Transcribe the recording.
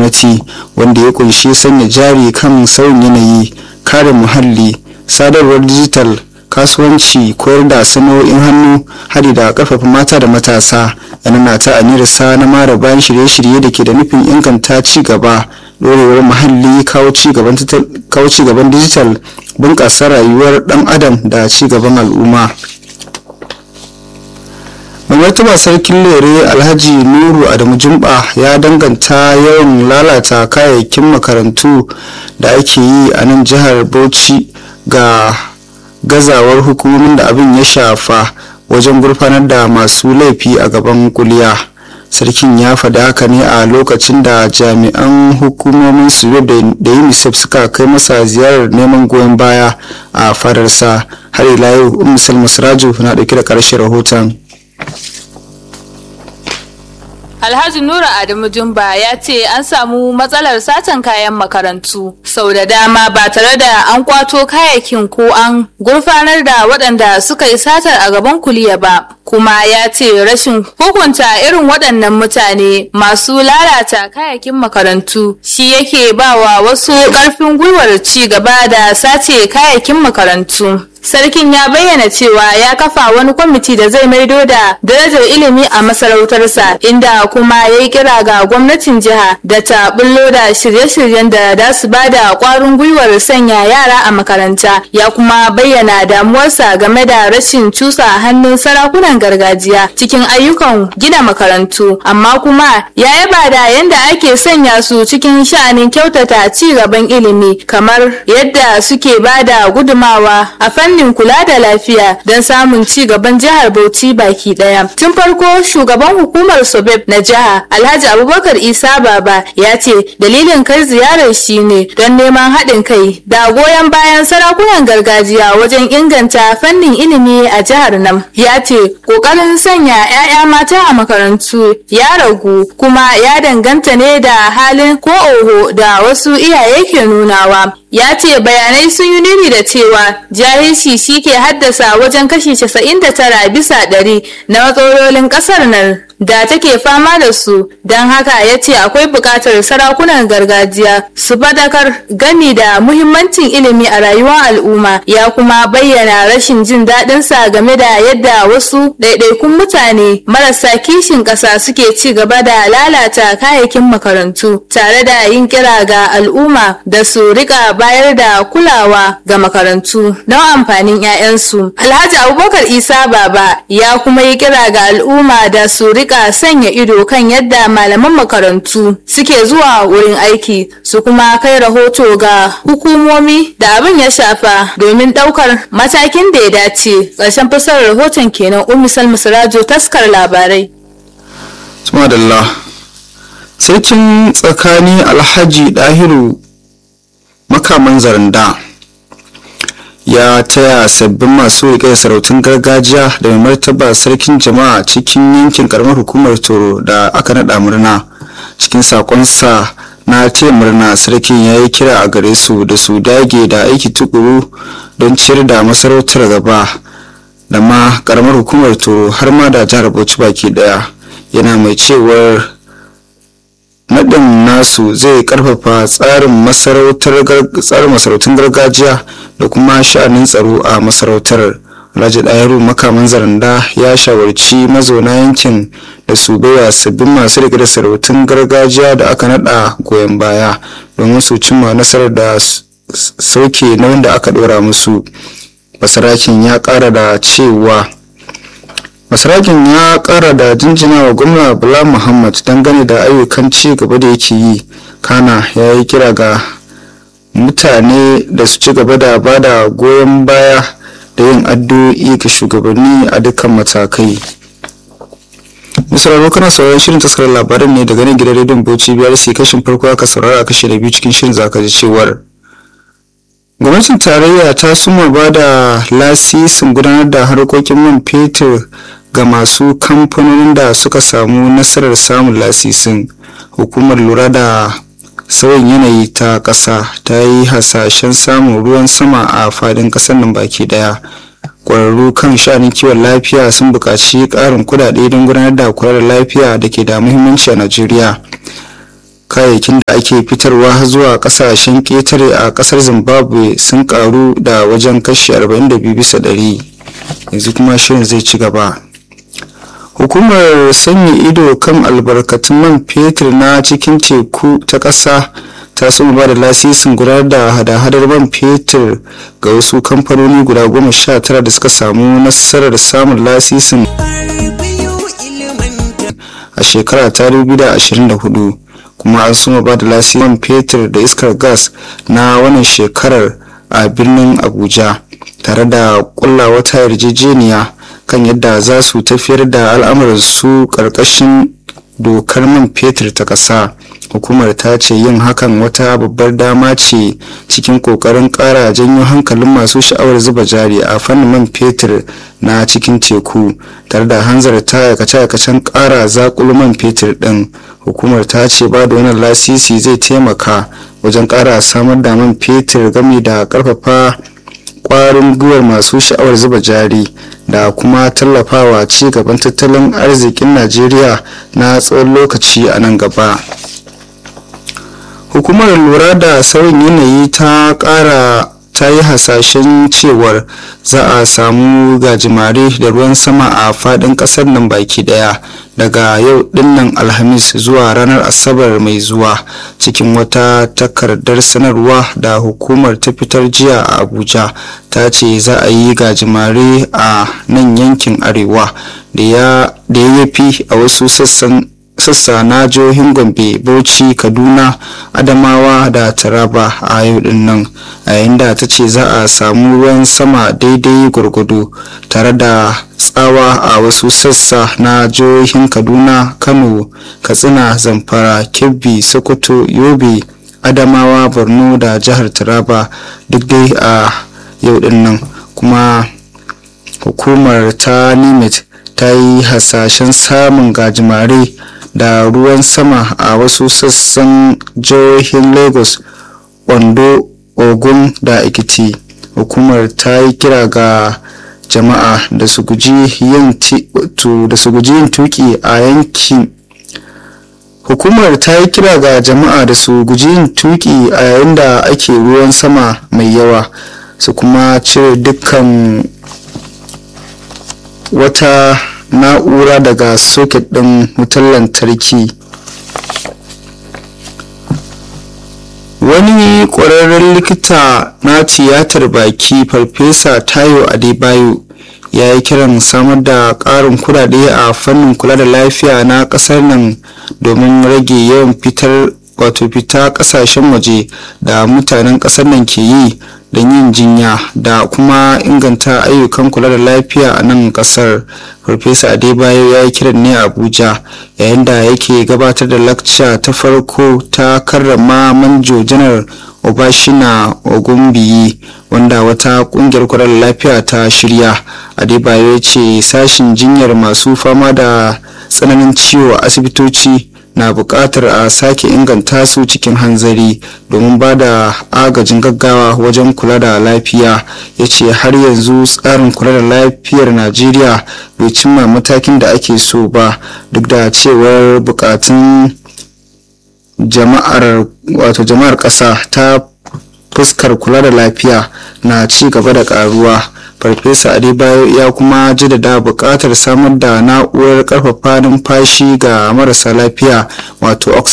gwamnati wanda ya kunshi sanya jari kan sauyin yanayi kare muhalli sadarwar dijital kasuwanci koyar da sana'o'in hannu hadi da karfafa mata da matasa yana ta aniyarsa na mara bayan shirye-shirye da ke da nufin inganta ci gaba dorewar muhalli kawo ci gaban dijital bunƙasa rayuwar ɗan adam da ci gaban al'umma mai martaba sarkin lere alhaji nuru adamu jumba ya danganta yawan lalata kayayyakin makarantu da ake yi a nan jihar bauchi ga gazawar hukumomin da abin ya shafa wajen gurfanar da masu laifi a gaban kuliya sarkin ya faɗi haka ne a lokacin da jami'an hukumomin su da unicef suka kai masa ziyarar neman goyon baya a fadarsa har ila yau umar masraju na ɗauke da ƙarshen rahoton Alhaji Nura Adamu Jumba ya ce an samu matsalar satan kayan makarantu sau da dama ba tare da an kwato kayakin ko an gurfanar da waɗanda suka yi satar a gaban kuliya ba. Kuma ya ce rashin hukunta irin waɗannan mutane masu lalata kayakin makarantu shi yake ba wa wasu ƙarfin gwiwar ci gaba da sace kayakin makarantu. Sarkin ya bayyana cewa ya kafa wani kwamiti da zai maido da darajar ilimi a masarautarsa inda kuma ya yi kira ga gwamnatin jiha da ta bullo da shirye-shiryen da za su ba da kwarin gwiwar sanya yara a makaranta ya kuma bayyana damuwarsa game da rashin cusa hannun sarakunan gargajiya cikin ayyukan gina makarantu amma kuma ya yaba da yadda ake sanya su cikin sha'anin kyautata ci gaban ilimi kamar yadda suke ba da gudumawa a fannin fannin kula da lafiya don samun ci gaban jihar Bauchi baki daya. Tun farko shugaban hukumar Sobeb na jiha Alhaji Abubakar Isa Baba ya ce dalilin kai ziyarar shi ne don neman haɗin kai da goyon bayan sarakunan gargajiya wajen inganta fannin ilimi a jihar nan. Ya ce ƙoƙarin sanya 'ya'ya mata a makarantu ya ragu kuma ya danganta ne da halin ko oho da wasu iyaye ke nunawa. ya ce bayanai sun yi nuni da cewa jahilci shi ke haddasa wajen kashi 99 bisa ɗari na matsalolin ƙasar nan da take fama da su don haka ya ce akwai buƙatar sarakunan gargajiya su fadakar gami da muhimmancin ilimi a rayuwar al'umma ya kuma bayyana rashin jin daɗinsa game da yadda wasu ɗaiɗaikun mutane marasa kishin ƙasa suke ci gaba da lalata kayayyakin makarantu tare da yin kira ga al'umma da su rika bayar da kulawa ga makarantu don amfanin 'ya'yansu alhaji abubakar isa baba ya kuma yi kira ga al'umma da su rika sanya ido kan yadda malaman makarantu suke zuwa wurin aiki su kuma kai rahoto ga hukumomi da abin ya shafa domin daukar matakin da ya dace ƙarshen fasarar rahoton kenan ummi salma sirajo taskar labarai sarkin tsakani alhaji dahiru makaman zaranda ya taya sabbin masu riƙe da sarautun gargajiya da mai martaba sarkin jama'a cikin yankin karamar hukumar toro da aka naɗa murna cikin sakonsa na taya murna sarkin ya yi kira a gare su da su dage da aiki tukuru don ciyar da masarautar gaba da ma karamar hukumar toro har ma da jihar bauchi baki daya yana mai cewar naɗin nasu zai karfafa tsarin masarautun gargajiya da kuma sha'anin tsaro a masarautar alhaji ɗayaru makaman zaranda ya shawarci mazauna yankin da su baiwa sabbin masu riƙe da sarautun gargajiya da aka naɗa goyon baya domin su cimma nasarar da sauke na wanda aka ɗora musu masarakin ya ƙara da cewa masarakin ya kara da jinjina wa gwamna bala muhammad dangane da ayyukan ci gaba da yake yi kana ya yi kira ga mutane da su ci gaba da ba da goyon baya da yin addu'o'i ga shugabanni a dukkan matakai misali kana sauraron shirin taskarar labaran ne daga nan gidan rediyon bauchi biyar sai kashin farko aka saurara kashe da biyu cikin shirin zaka ji cewar gwamnatin tarayya ta suma ba da lasisin gudanar da harkokin man fetur ga masu kamfanonin da suka samu nasarar samun lasisin hukumar lura da sauyin yanayi ta ƙasa ta yi hasashen samun ruwan sama a fadin ƙasar nan baki daya ƙwararru kan sha'anin kiwon lafiya sun buƙaci ƙarin kuɗaɗe don gudanar da kula da lafiya da ke da muhimmanci a najeriya kayayyakin da ake fitarwa zuwa kasashen ƙetare a ƙasar zimbabwe sun karu da wajen kashi 42 bisa ɗari yanzu kuma shirin zai ci gaba hukumar sanya ido kan albarkatun man fetur na cikin teku ta ƙasa ta soma ba da lasisin gudanar da hada-hadar man fetur ga wasu kamfanoni guda goma sha tara da suka samu nasarar samun lasisin a shekara ta 2024 kuma an soma ba da lasisin man fetur da iskar gas na wannan shekarar a birnin abuja tare da kulla wata yarjejeniya kan yadda za su tafiyar da al'amuransu ƙarƙashin dokar man fetur ta ƙasa hukumar ta ce yin hakan wata babbar dama ce cikin kokarin kara janyo hankalin masu sha'awar zuba jari a fannin man fetur na cikin teku tare da hanzarta aikace-aikacen kara zakulu man fetur din hukumar ta ce ba da wannan lasisi zai taimaka wajen kara samar da man fetur game da karfafa kwarin gwiwar masu sha'awar zuba jari da kuma tallafawa ci gaban tattalin arzikin najeriya na tsawon lokaci a nan gaba hukumar lura da sauyin yanayi ta kara ta yi hasashen cewar za a samu gajimare da ruwan sama a fadin kasar nan baki daya daga yau dinnan alhamis zuwa ranar asabar mai zuwa cikin wata takardar sanarwa da hukumar ta fitar jiya a abuja ta ce za a yi gajimare a nan yankin arewa da ya fi a wasu sassan sassa na jihohin gombe bauchi kaduna adamawa da taraba a yau din nan a yayin da ta ce za a samu ruwan sama daidai gwargwado tare da tsawa a wasu sassa na jihohin kaduna kano katsina zamfara kebbi sokoto yobe adamawa borno da jihar taraba duk dai a yau din nan kuma hukumar ta nimet ta yi hasashen samun gajimare da ruwan sama a wasu sassan jihohin lagos ondo ogun da ekiti hukumar ta yi kira ga jama'a da su guji yin tuki a yankin hukumar ta yi kira ga jama'a da su guji yin tuki a yayin da ake ruwan sama mai yawa su kuma cire dukkan wata na'ura daga soket ɗin wutar lantarki wani ƙwararren likita na tiyatar baki farfesa tayo adebayo ya yi kiran samar da ƙarin kudade a fannin kula da lafiya na ƙasar nan domin rage yawan fitar wato fita ƙasashen waje da mutanen ƙasar nan ke yi don yin jinya da kuma inganta ayyukan kula da lafiya a nan kasar farfesa adebayo ya yi kiran ne abuja yayin da yake gabatar da lakca ta farko ta karrama manjo janar obashina ogunbiyi wanda wata kungiyar kula da lafiya ta shirya adebayo ya ce sashin jinyar masu fama da tsananin ciwo a asibitoci na buƙatar a sake inganta su cikin hanzari domin ba da agajin gaggawa wajen kula da lafiya ya ce har yanzu tsarin kula da lafiyar najeriya bai cimma matakin da ake so ba duk da cewar buƙatun jama'ar wato jama'ar ƙasa ta fuskar kula da lafiya na ci gaba da ƙaruwa farfesa adebayo ya kuma jaddada buƙatar samar da na'urar ƙarfafa numfashi ga marasa lafiya wato oxygen